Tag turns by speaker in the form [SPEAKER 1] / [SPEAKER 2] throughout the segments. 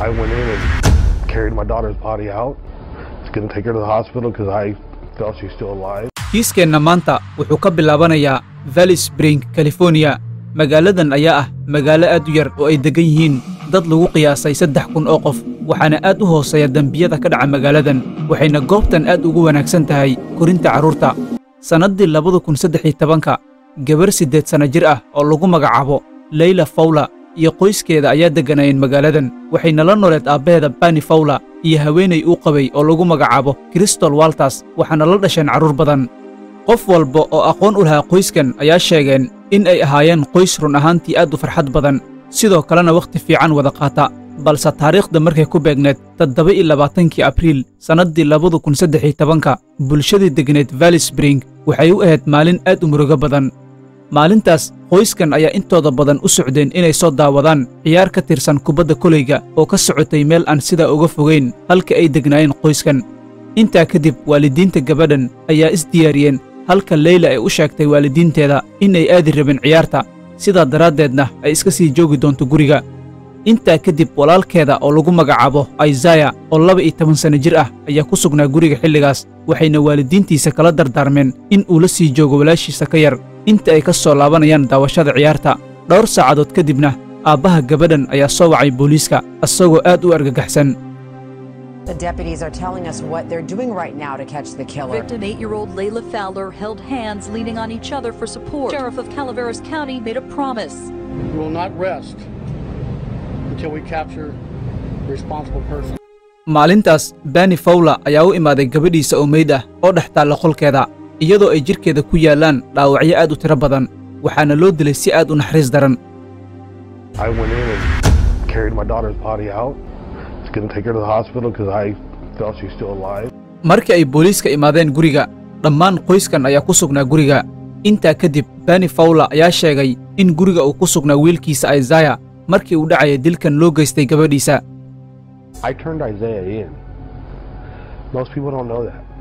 [SPEAKER 1] I went in and carried my daughter's body out. I was going to take her to the hospital because I felt she's still alive.
[SPEAKER 2] kiiskeenna maanta wuxuu ka bilaabanayaa valley spring california magaaladan ayaa ah magaalo aad u yar oo ay deggan yihiin dad lagu qiyaasay saddex kun oo qof waxaana aad u hooseeya dembiyada ka dhaca magaaladan waxayna goobtan aad ugu wanaagsan tahay korinta carruurta sannaddii labada kun saddex iyo tobanka gabar siddeed sanno jir ah oo lagu magacaabo leyla fawla iyo qoyskeeda ayaa degganayeen magaaladan waxayna la nooleed aabbaheeda bani fawla iyo haweenay uu qabay oo lagu magacaabo kristol walters waxaana la dhasheen carruur badan qof walba oo aqoon u lahaa qoyskan ayaa sheegeen in ay ahaayeen qoys run ahaantii aad u farxad badan sidoo kalena wakhti fiican wada qaata balse taariikhda markay ku beegneed toddoba iyo labaatankii abriil sannaddii labada kun saddex iyo tobanka bulshadii degneed valley spring waxay u ahayd maalin aad u murugo badan maalintaas qoyskan ayaa intooda badan u socdeen inay soo daawadaan ciyaar ka tirsan kubadda koleyga oo ka socotay meel aan sidaa uga fogayn halka ay degnaayeen qoyskan intaa kadib waalidiinta gabadhan ayaa isdiyaariyeen halka leyla ay u sheegtay waalidiinteeda in ay aadi rabeen ciyaarta sidaa daraaddeedna ay iska sii joogi doonto guriga intaa kadib walaalkeeda oo lagu magacaabo aisaya oo laba iyo toban sanno jir ah ayaa ku sugnaa guriga xilligaas waxayna waalidiintiisa kala dardaarmeen in uu la sii joogo walaashiisa ka yar inta ay ka soo laabanayaan daawashada ciyaarta dhowr saacadood kadibna aabbaha gabadhan ayaa soo wacay booliiska isagoo aad u argagaxsan
[SPEAKER 3] The deputies are telling us what they're doing right now to catch the killer.
[SPEAKER 4] Victim eight-year-old Layla Fowler held hands, leaning on each other for support. Sheriff of Calaveras County made a promise.
[SPEAKER 5] We will not rest until we capture the responsible person.
[SPEAKER 2] maalintaas bani fawla ayaa u imaaday gabadhiisa oo meyd ah oo dhex taalla qolkeeda iyadoo ay jidhkeeda ku yaallaan dhaawacyo aad u tiro badan waxaana loo dilay si aad u naxariis daran
[SPEAKER 1] I went in and carried my daughter's body out. I was going to take her to the hospital because I felt she's still alive.
[SPEAKER 2] markii ay booliiska imaadeen guriga dhammaan qoyskan ayaa ku sugnaa guriga intaa kadib bani fawla ayaa sheegay in guriga uu ku sugnaa wiilkiisa aisaya markii uu dhacaya dilkan loo geystay gabadhiisa
[SPEAKER 1] I turned Isaiah in. Most people don't know that.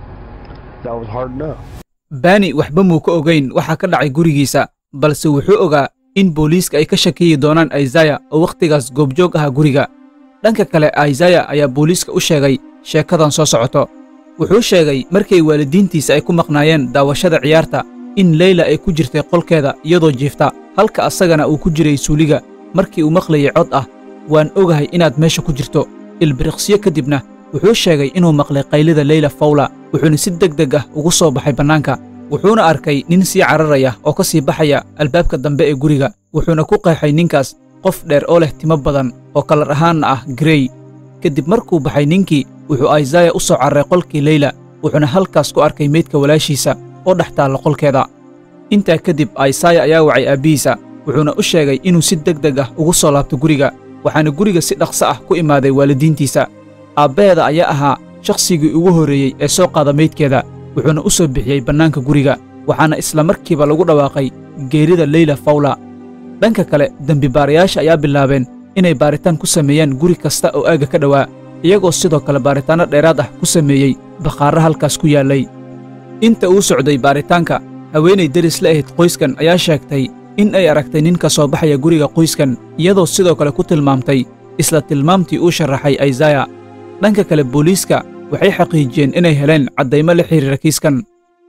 [SPEAKER 1] That was hard enough.
[SPEAKER 2] bani waxba muu ka ogayn waxa ka dhacay gurigiisa balse wuxuu ogaa in booliiska ay ka shakiyi doonaan aisaya oo wakhtigaas goobjoog aha guriga dhanka kale aisaya ayaa booliiska u sheegay sheekadan soo socoto wuxuu sheegay markay waalidiintiisa ay ku maqnaayeen daawashada ciyaarta in leyla ay ku jirtay qolkeeda iyadoo jiifta halka asagana uu ku jiray suuliga markii uu maqlayay cod ah waan ogahay inaad meesha ku jirto ilbiriqsiyo kadibna wuxuu sheegay inuu maqlay qaylida leyla fawla wuxuuna si deg deg ah ugu soo baxay bannaanka wuxuuna arkay nin sii cararaya oo ka sii baxaya albaabka dambe ee guriga wuxuuna ku qeexay ninkaas qof dheer oo leh timo badan oo kalar ahaanna ah grey kadib markuu baxay ninkii wuxuu aisaya u soo carray qolkii leyla wuxuuna halkaas ku arkay meydka walaashiisa oo dhex taalla qolkeeda intaa kadib aisaya ayaa wacay aabbihiisa wuxuuna u sheegay inuu si deg deg ah ugu soo laabto guriga waxaana guriga si dhaqso ah ku imaaday waalidiintiisa aabbaheeda ayaa ahaa shakhsigii ugu horreeyey ee soo qaada meydkeeda wuxuuna u soo bixiyey bannaanka guriga waxaana isla markiiba lagu dhawaaqay geerida leyla fawla dhanka kale dembibaarayaasha ayaa bilaabeen inay baaritaan ku sameeyaan guri kasta oo aagga ka dhowaa iyagoo sidoo kale baaritaanno dheeraad ah ku sameeyey bakhaarra halkaas ku yaallay inta uu socday baaritaanka haweenay deris la ahayd qoyskan ayaa sheegtay in ay aragtay nin ka soo baxaya guriga qoyskan iyadoo sidoo kale ku tilmaamtay isla tilmaamtii uu sharaxay aisaya dhanka kale booliiska waxay xaqiijiyeen inay heleen caddaymo la xidhiira kiiskan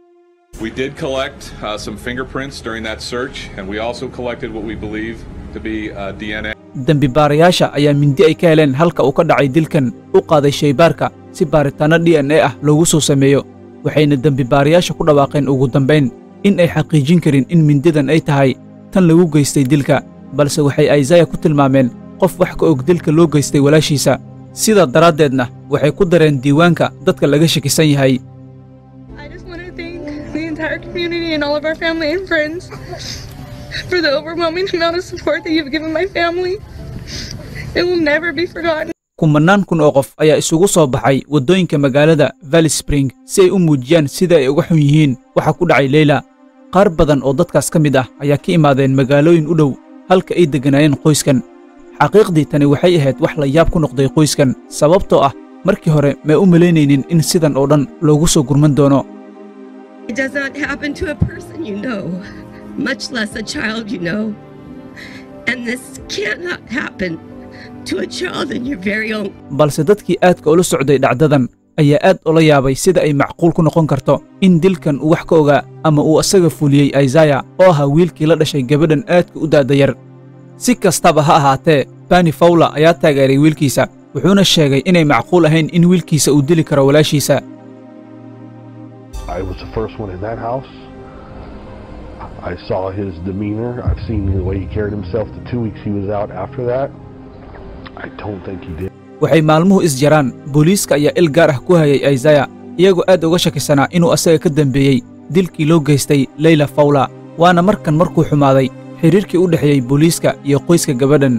[SPEAKER 6] We did collect uh, some fingerprints during that search, and we also collected what we believe to be uh, DNA.
[SPEAKER 2] dembibaarayaasha ayaa mindi ay ka heleen halka uu ka dhacay dilkan u qaaday shaybaarka si baaritaanno d n a ah loogu soo sameeyo waxayna dembibaarayaasha ku dhawaaqeen ugu dambayn in ay xaqiijin karin in mindidan ay tahay tan lagu geystay dilka balse waxay aisaya ku tilmaameen qof wax ka og dilka loo geystay walaashiisa sidaa daraaddeedna waxay ku dareen diiwaanka dadka laga shakisan yahay
[SPEAKER 7] I just want to thank the entire community and all of our family and friends for the overwhelming amount of support that you've given my family. It will never be forgotten.
[SPEAKER 2] kumannaan kun oo qof ayaa isugu soo baxay waddooyinka magaalada valley spring si ay u muujiyaan sida ay uga xun yihiin waxa ku dhacay leyla qaar badan oo dadkaas ka mid ah ayaa ka imaadeen magaalooyin u dhow halka ay degganaayeen qoyskan xaqiiqdii tani waxay ahayd wax la yaab ku noqday qoyskan sababtoo ah markii hore may u malaynaynin in sidan oo dhan loogu soo gurman doono
[SPEAKER 8] It does not happen to a person you know, much less a child you know. And this cannot happen to a child in your very own
[SPEAKER 2] balse dadkii aadka ula socday dhacdadan ayaa aad ula yaabay sida ay macquul ku noqon karto in dilkan uu wax ka ogaa ama uu asaga fuliyey aisaya oo ahaa wiilkii la dhashay gabadhan aadka u daadayar si kastaba ha ahaatee bani fawla ayaa taageeray wiilkiisa wuxuuna sheegay inay macquul ahayn in wiilkiisa uu dili karo walaashiisa
[SPEAKER 1] I was the first one in that house. I saw his demeanor. I've seen the way he carried himself the two weeks he was out after that. I don't think he did.
[SPEAKER 2] waxay maalmuhu is jaraan booliiska ayaa il gaar ah ku hayay aisaya iyagoo aad uga shakisanaa inuu asaga ka dembeeyey dilkii loo geystay leyla fawla waana markan markuu xumaaday xidhiirkii u dhexeeyey booliiska iyo qoyska gabadhan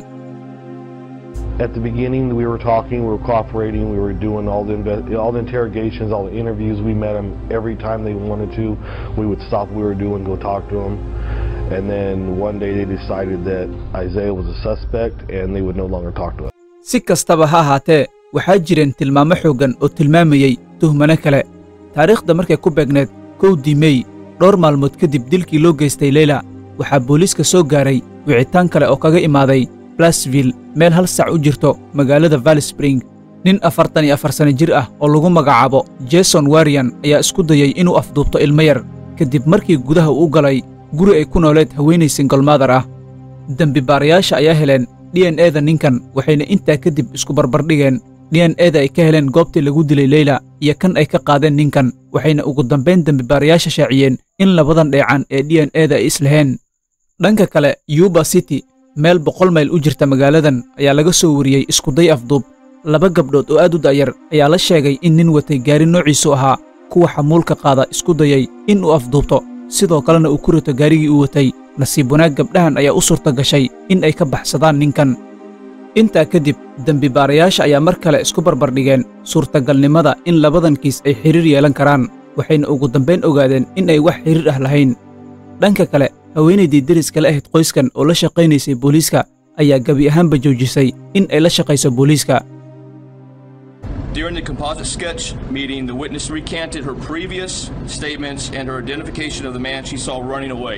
[SPEAKER 1] At the beginning, we were talking, we were cooperating, we were doing all the inve- all the interrogations, all the interviews. We met them every time they wanted to. We would stop what we were doing, go talk to them, and then one day they decided that Isaiah was a suspect and they would no longer talk to us.
[SPEAKER 2] si kastaba ha ahaatee waxaa jireen tilmaamo xooggan oo tilmaamayey tuhmano kale taariikhda markay ku beegneed kowdii mey dhowr maalmood kadib dilkii loo geystay leyla waxaa booliiska soo gaaray wicitaan kale oo kaga imaaday blasville meel hal sac u jirto magaalada valley spring nin afartan iyo afar sano jir ah oo lagu magacaabo jason warian ayaa isku dayey inuu afduubto ilmo yar kadib markii gudaha uu galay guri ay ku nooleed haweenay singolmaadar ah dembibaarayaasha ayaa heleen d n eda ninkan waxayna intaa kadib isku barbardhigeen d n eda ay ka heleen goobtii lagu dilay leyla iyo kan ay ka qaadeen ninkan waxayna ugu dambayn dembibaarayaasha shaaciyeen in labadan dheecan ee d n eda ay islaheen dhanka kale yuba city meel boqol mayl u jirta magaaladan ayaa laga soo wariyey iskuday afduub laba gabdhood oo aad u da'yar ayaa la sheegay in nin watay gaari noociisu ahaa kuwa xamuulka qaada isku dayay in uu afduubto sidoo kalena uu ku rito gaarigii uu watay nasiib wanaag gabdhahan ayaa u suurta gashay in ay ka baxsadaan ninkan intaa kadib dembibaarayaasha ayaa mar kale isku barbardhigeen suurtagalnimada in labadan kiis ay xidhiir yeelan karaan waxayna ugu dambayn ogaadeen in ay wax xidhiir ah lahayn dhanka kale haweenaydii deriska la ahayd qoyskan oo la shaqaynaysay booliiska ayaa gebi ahaanba joojisay in ay la shaqayso booliiska
[SPEAKER 9] During the composite sketch meeting, the witness recanted her previous statements and her identification of the man she saw running away.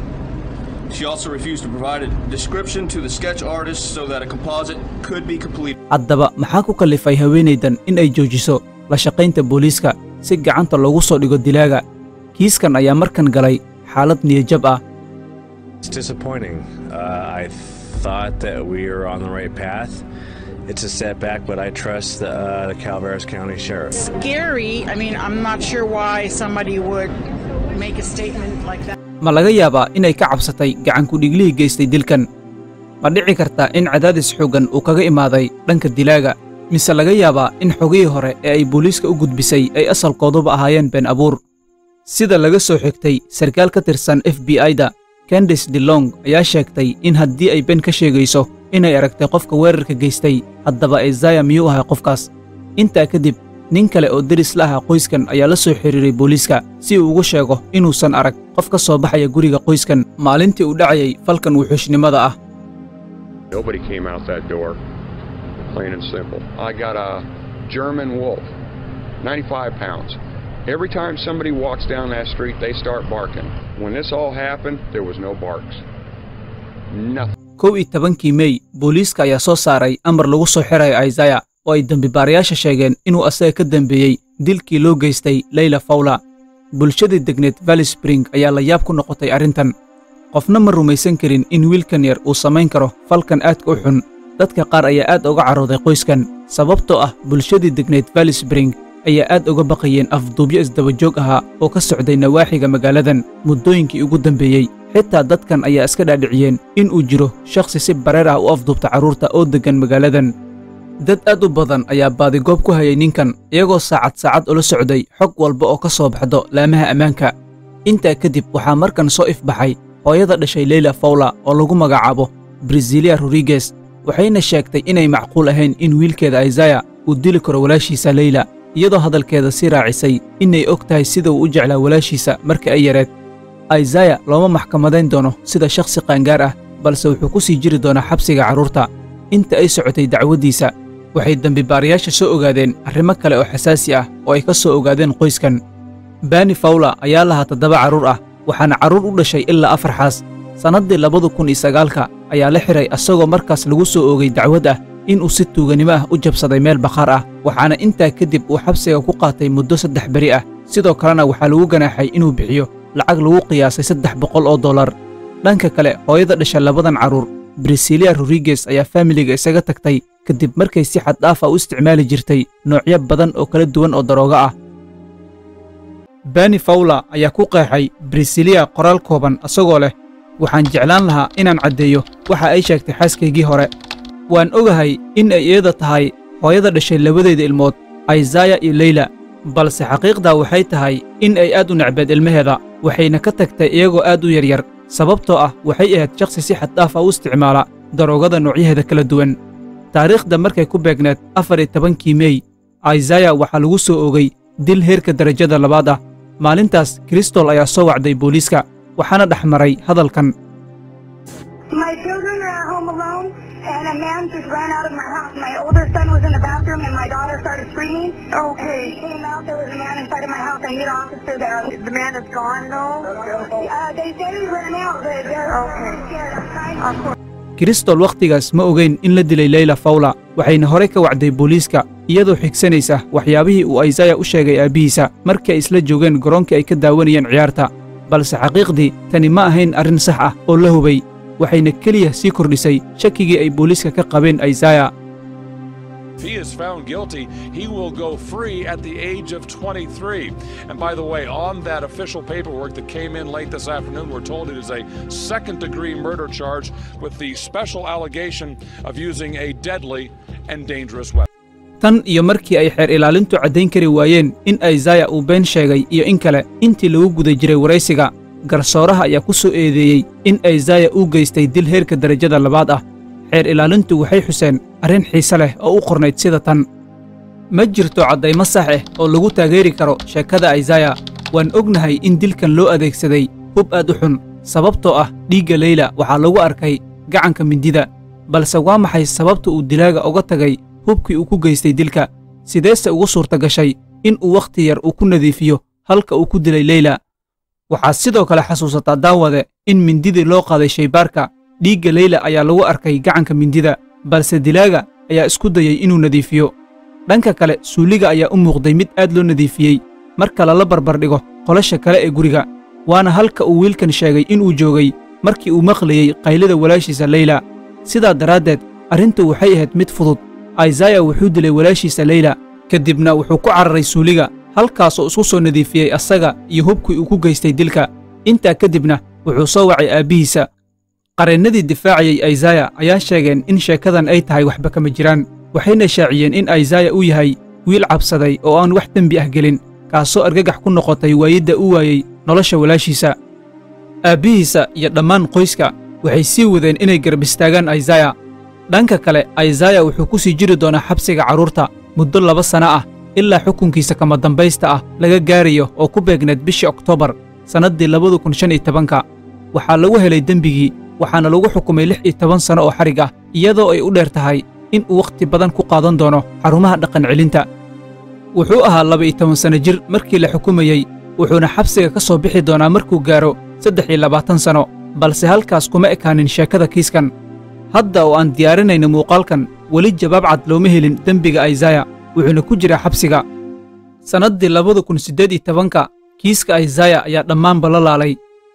[SPEAKER 9] She also refused to provide a description to the sketch artist so that a composite could be completed.
[SPEAKER 2] haddaba maxaa ku kallifay haweenaydan in ay joojiso la shaqaynta booliiska si gacanta loogu soo dhigo dilaaga kiiskan ayaa markan galay xaalad niyajab ah
[SPEAKER 10] It's disappointing. Uh, I thought that we were on the right path. It's a setback, but I trust the, uh, the Calaveras County Sheriff.
[SPEAKER 11] scary. I mean, I'm not sure why somebody would make a statement like that.
[SPEAKER 2] ma laga yaabaa inay ka cabsatay gacankudhiglihii geystay dilkan ma dhici kartaa in cadaadis xooggan uu kaga imaaday dhanka dilaaga mise laga yaabaa in xogihii hore ee ay booliiska u gudbisay ay asalkooduba ahaayeen been abuur sida laga soo xigtay sarkaal ka tirsan f b i-da candice delong ayaa sheegtay in haddii ay ben ka sheegayso inay aragtay qofka weerarka geystay haddaba isaya miyuu ahay qofkaas intaa kadib nin kale oo deris la ahaa qoyskan ayaa la soo xidhiiray booliiska si uu ugu sheego inuusan arag qof ka soo baxaya guriga qoyskan maalintii uu dhacayay falkan wuxuushnimada ah
[SPEAKER 12] Nobody came out that door, plain and simple. I got a German wolf, 95 pounds. Every time somebody walks down that street, they start barking. When this all happened, there was no barks. Nothing.
[SPEAKER 2] kow iyo tobankii mey booliiska ayaa soo saaray amar lagu soo xirayo isaya oo ay dembibaarayaasha sheegeen inuu asaga ka dembeeyey dilkii loo geystay leyla fawla bulshadii degneed valley spring ayaa la yaab ku noqotay arrintan qofna ma rumaysan karin in wiilkan yar uu samayn karo falkan aadka u xun dadka qaar ayaa aad uga carooday qoyskan sababtoo ah bulshadii degneed valley spring ayaa aad uga baqayeen afduubyo isdabajoog ahaa oo ka socday nawaaxiga magaaladan muddooyinkii ugu dambeeyey xitaa dadkan ayaa iska dhaadhiciyeen in uu jiro shakhsi si bareer ah u afduubta carruurta oo deggan magaaladan dad aad u badan ayaa baadigoob ku hayay ninkan iyagoo saacad saacad ula socday xog walba oo ka soo baxdo laamaha ammaanka intaa kadib waxaa markan soo ifbaxay hooyada dhashay leyla fawla oo lagu magacaabo brasilia rodriguez waxayna sheegtay inay macquul ahayn in wiilkeeda isaya uu dili karo walaashiisa leyla iyadoo hadalkeeda sii raacisay inay og tahay sida uu u jeclaa walaashiisa marka ay yareed isaya looma maxkamadayn doono sida shakhsi qaangaar ah balse wuxuu ku sii jiri doonaa xabsiga carruurta inta ay socotay dacwaddiisa waxay dembibaarayaasha soo ogaadeen arrimo kale oo xasaasi ah oo ay ka soo ogaadeen qoyskan bani fawla ayaa lahaa toddoba carruur ah waxaana carruur u dhashay ilaa afar xaas sannaddii labadu kun iyo sagaalka ayaa la xidhay asagoo markaas lagu soo oogay dacwad ah inuu si tuuganimo ah u jabsaday meel bakhaar ah waxaana intaa kadib uu xabsiga ku qaatay muddo saddex beri ah sidoo kalena waxaa lagu ganaaxay inuu bixiyo lacag lagu qiyaasay saddex boqol oo dollar dhanka kale hooyada dhasha labadan carruur brisilia rodriges ayaa faamiliga isaga tagtay kadib markay si xad dhaaf ah u isticmaali jirtay noocyo badan oo kala duwan oo darooga ah bani fawla ayaa ku qeexay brisilia qoraal kooban asagoo leh waxaan jeclaan lahaa inaan caddeeyo waxa ay sheegtay xaaskaygii hore waan ogahay in ay iyada tahay hooyada dhashay labadeeda ilmood aysaya iyo leyla balse xaqiiqdaa waxay tahay in ay aad u necbeed ilmaheeda waxayna ka tagtay iyagoo aad u yaryar sababtoo ah waxay ahayd shakhsi si xad dhaaf ah u isticmaala daroogada noocyaheeda kala duwan taariikhda markay ku beegneed afar iyo tobankii mey aysaya waxaa lagu soo ogay dil heerka darajada labaad ah maalintaas kristol ayaa soo wacday booliiska waxaana dhex maray hadalkan
[SPEAKER 13] My children are at home alone, and a man just ran out of my house. My older son was in the bathroom, and my daughter started screaming. Okay. He came out, there was a man inside of my house. I need an officer there. The man is gone, though? Uh, they said he ran out, but they're okay. scared. I'm trying
[SPEAKER 2] kristol wakhtigaas ma ogayn in la dilay leyla fawla waxayna horey ka wacday booliiska iyadoo xigsanaysa waxyaabihii uu aysaya u sheegay aabbihiisa markii ay isla joogeen garoonkii ay ka daawanayeen ciyaarta balse xaqiiqdii tani ma ahayn arrin sax ah oo la hubay waxayna keliya sii kordhisay shakigii ay booliiska ka qabeen aysaya
[SPEAKER 14] If he is found guilty, he will go free at the age of 23. And by the way, on that official paperwork that came in late this afternoon, we're told it is a second degree murder charge with the special allegation of using a deadly and dangerous weapon.
[SPEAKER 2] tan iyo markii ay xeer ilaalintu caddayn kari waayeen in aysaya uu been sheegay iyo in kale intii lagu guda jiray waraysiga garsooraha ayaa ku soo eedeeyey in aysaya uu geystay dil heerka darajada labaad ah xeer ilaalintu waxay xuseen arrin xiise leh oo u qornayd sida tan ma jirto caddaymo sax ah oo lagu taageeri karo sheekada aysaya waan ognahay in dilkan loo adeegsaday hub aad u xun sababtoo ah dhiigga leyla waxaa lagu arkay gacanka mindida balse waa maxay sababta uu dilaaga uga tagay hubkii uu ku geystay dilka sideese ugu suurta gashay in uu wakhti yar uu ku nadiifiyo halka uu ku dilay leyla waxaad sidoo kale xasuusataa daawade in mindidii loo qaaday shaybaarka dhiigga leyla ayaa lagu arkay gacanka mindida balse dilaaga ayaa isku dayey inuu nadiifiyo dhanka kale suuliga ayaa u muuqday mid aad loo nadiifiyey marka lala barbardhigo qolasha kale ee guriga waana halka uu wiilkan sheegay inuu joogay markii uu maqlayey qaylada walaashiisa leyla sidaa daraaddeed arrintu waxay ahayd mid fudud aysaya wuxuu dilay walaashiisa leyla kadibna wuxuu ku cararay suuliga halkaasoo isku soo nadiifiyey asaga iyo hubkii uu ku geystay dilka intaa kadibna wuxuu soo wacay aabbihiisa qareennadii difaacayey aysaya ayaa sheegeen in sheekadan ay tahay waxba kama jiraan waxayna shaaciyeen in aysaya uu yahay wiil cabsaday oo aan wax dembi ah gelin kaasoo argagax ku noqotay waayidda u waayey nolosha walaashiisa aabbihiisa iyo dhammaan qoyska waxay sii wadeen inay garab istaagaan aysaya dhanka kale aysaya wuxuu ku sii jiri doonaa xabsiga carruurta muddo laba sana ah ilaa xukunkiisa kama dambaysta ah laga gaarayo oo ku beegneed bishii oktoobar sannaddii labada kun shan iyo tobanka waxaa lagu helay dembigii waxaana lagu xukumay lix iyo toban sanno oo xadhig ah iyadoo ay u dheer tahay in uu wakhti badan ku qaadan doono xarumaha dhaqan celinta wuxuu ahaa laba iyo toban sanno jir markii la xukumayey wuxuuna xabsiga ka soo bixi doonaa markuu gaaro saddex iyo labaatan sanno balse halkaas kuma ekaanin sheekada kiiskan hadda oo aan diyaarinayno muuqaalkan weli jawaab cad looma helin dembiga aysaya wuxuuna ku jiraa xabsiga sannaddii labada kun siddeed iyo tobanka kiiska aysaya ayaa dhammaanba la laalay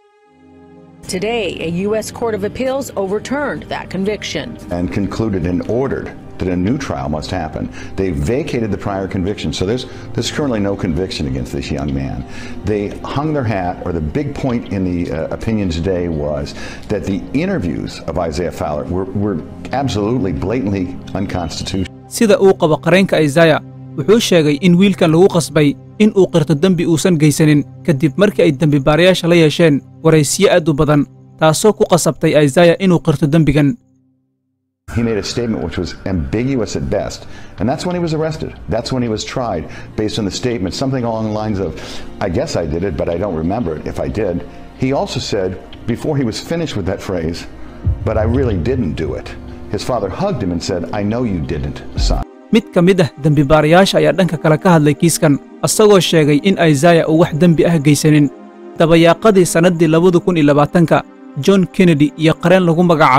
[SPEAKER 15] Today, a U.S. Court of Appeals overturned that conviction.
[SPEAKER 16] and concluded and ordered that a new trial must happen. They vacated the prior conviction, so there's there's currently no conviction against this young man. They hung their hat, or the big point in the uh, opinion today was that the interviews of Isaiah Fowler were, were absolutely blatantly unconstitutional.
[SPEAKER 2] sida uu qabo qareenka aysaya wuxuu sheegay in wiilkan lagu qasbay in uu qirto dembi uusan geysanin kadib markii ay dembibaarayaasha la yeesheen waraysiyo aad u badan taasoo ku qasabtay aysaya inuu qirto dembigan
[SPEAKER 16] He made a statement which was ambiguous at best, and that's when he was arrested. That's when he was tried, based on the statement, something along the lines of, I guess I did it, but I don't remember it if I did. He also said, before he was finished with that phrase, but I really didn't do it. His father hugged him and said, I know you didn't, son.
[SPEAKER 2] mid ka mid ah dembibaarayaasha ayaa dhanka kale ka hadlay kiiskan asagoo sheegay in aysaya uu wax dembi ah geysanin dabayaaqadii sannaddii labada kun iyo labaatanka john kennedy iyo qareen lagu magacaabo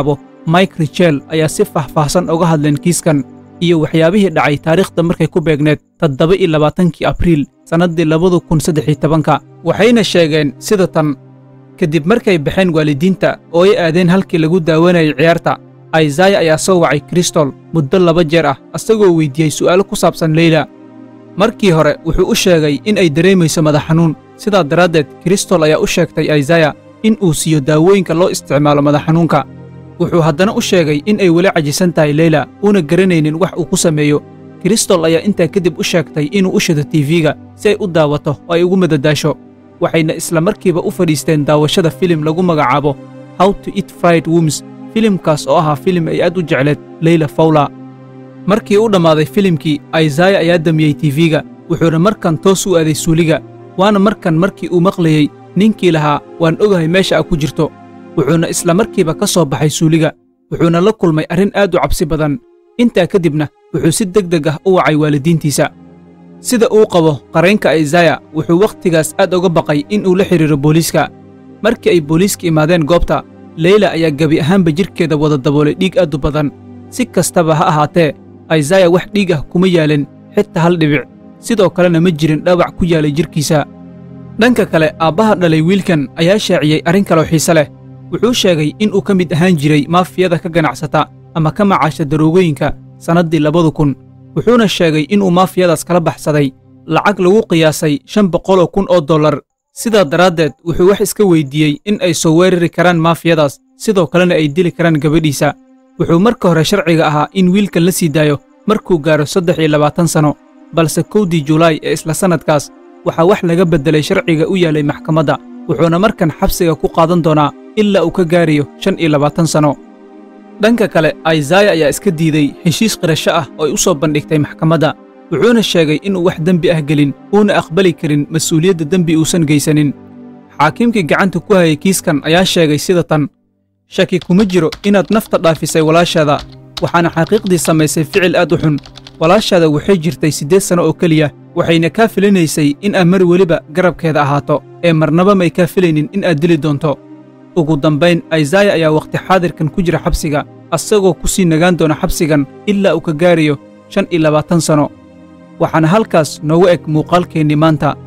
[SPEAKER 2] mike richel ayaa si faahfaahsan uga hadleen kiiskan iyo waxyaabihii dhacay taariikhda markay ku beegneed toddoba iyo labaatankii abriil sannaddii labadu kun saddex iyo tobanka waxayna sheegeen sida tan kadib markay baxeen waalidiinta oo ay aadeen halkii lagu daawanayay ciyaarta aizaya ayaa soo wacay kristol muddo laba jeer ah asagoo weyddiiyey su'aalo ku saabsan leyla markii hore wuxuu u sheegay in ay dareemayso madax xanuun sidaa daraaddeed kristol ayaa u sheegtay aizaya in uu siiyo daawooyinka loo isticmaalo madax xanuunka wuxuu haddana u sheegay in ay weli cajisan tahay leyla uuna garanaynin wax uu ku sameeyo kristol ayaa intaa kadib u sheegtay inuu u shido tiifiga si ay u daawato oo ay ugu madadaasho waxayna isla markiiba u fadhiisteen daawashada filim lagu magacaabo how to eat fried woms filimkaas oo ahaa filim ay aad u jecleed leyla fawla markii u dhammaaday filimkii aizaya ayaa damiyey tiifiga wuxuuna markan toos u aaday suuliga waana markan markii uu maqlayey ninkii lahaa waan ogahay meesha a ku jirto wuxuuna isla markiiba ka soo baxay suuliga wuxuuna la kulmay arrin aad u cabsi badan intaa kadibna wuxuu si deg deg ah u wacay waalidiintiisa sida uu qabo qaraynka aizaya wuxuu wakhtigaas aad uga baqay in uu la xidhiiro booliiska markii ay booliiska imaadeen goobta leyla ayaa gebi ahaanba jidhkeeda wada daboolay dhiig aad u badan si kastaba ha ahaatee aizaya wax dhiig ah kuma yaalin xitaa hal dhibic sidoo kalena ma jirin dhaawac ku yaalay jidhkiisa dhanka kale aabbaha dhalay wiilkan ayaa shaaciyey arrin kaloo xiise leh wuxuu sheegay in uu ka mid ahaan jiray maafiyada ka ganacsata ama ka macaasha daroogooyinka sannaddii labadu kun wuxuuna sheegay inuu maafiyadaas kala baxsaday lacag lagu qiyaasay shan boqoloo kun oo dollar sidaa daraaddeed wuxuu wax iska weyddiiyey in ay soo weerari karaan maafiyadaas sidoo kalena ay dili karaan gabadhiisa wuxuu marka hore sharciga ahaa in wiilkan la sii daayo markuu gaaro saddex iyo labaatan sanno balse kowdii julaay ee isla sannadkaas waxaa wax laga beddelay sharciga u yaalay maxkamadda wuxuuna markan xabsiga ku qaadan doonaa ilaa uu ka gaarayo shan iyo labaatan sanno dhanka kale aizaya ayaa iska diiday heshiis qirasho ah oo ay u soo bandhigtay maxkamadda wuxuuna sheegay inuu wax dembi ah gelin uuna aqbali karin mas-uuliyadda dembi uusan geysanin xaakiimkii gacanta ku hayay kiiskan ayaa sheegay sida tan shaki kuma jiro inaad nafta dhaafisay walaashaada waxaana xaqiiqdii samaysay ficil aad u xun walaashaada waxay jirtay siddeed sanno oo keliya waxayna kaa filinaysay in aad mar weliba garabkeeda ahaato ee marnaba may kaa filaynin in aad dili doonto ugu dambayn aizaya ayaa wakhti xaadirkan ku jira xabsiga asagoo ku sii nagaan doona xabsigan ilaa uu ka gaarayo shan iyo labaatan sanno waxaana halkaas noogu eg muuqaalkeennii maanta